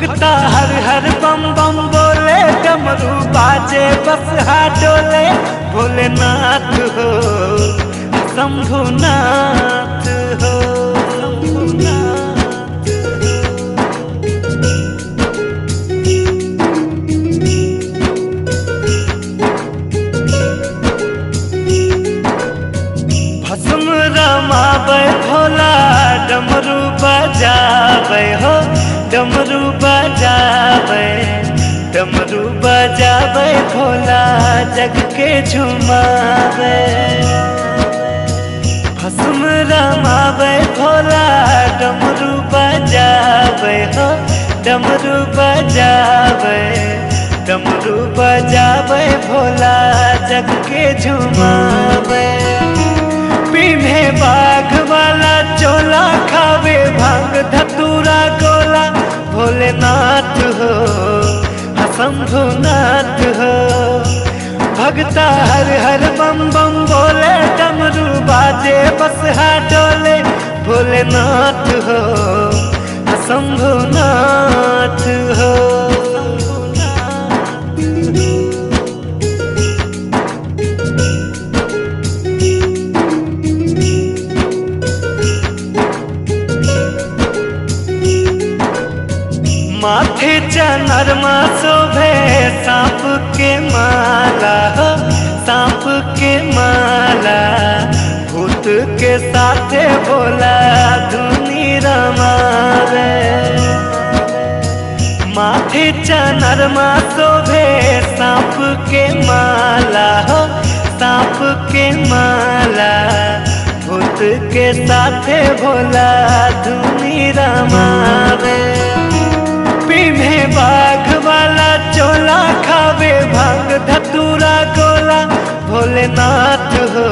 भगता हर हर बम बम बोले डमरू बाजे बस डोले भोलेनाथ हो शंभुनाथ हो शंभुनाथ भस्म रमाबै भोला डमरू बजाबै हो डमरू बजाबै डमरू बजाबै भोला जग के झुमाबै भस्म रमाबै भोला डमरू बजाबै हो डमरू बजाबै डमरू बजाबै भोला जग के झुमाबै पीने बाघ वाला चोला खावे भांग धतूरा गोला भोलेनाथ हो शंभुनाथ हो भगता हर हर बम बम बोले डमरू बाजे बस डोले भोलेनाथ हो शंभुनाथ हो माथे चनरमा शोभे सांप के माला हो सांप के माला भूत के साथे बोला धुनी रमावे माथे चनरमा शोभे सांप के माला हो सांप के माला भूत के साथे भोला धुनी रमावे पीने बाघ वाला चोला खावे भांग धतूरा गोला भोलेनाथ हो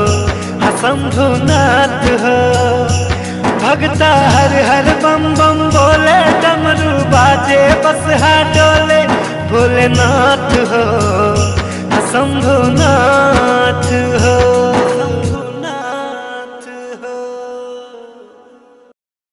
शंभुनाथ हो भगता हर हर बम बम बोले डमरू बाजे बस डोले भोलेनाथ हो शंभु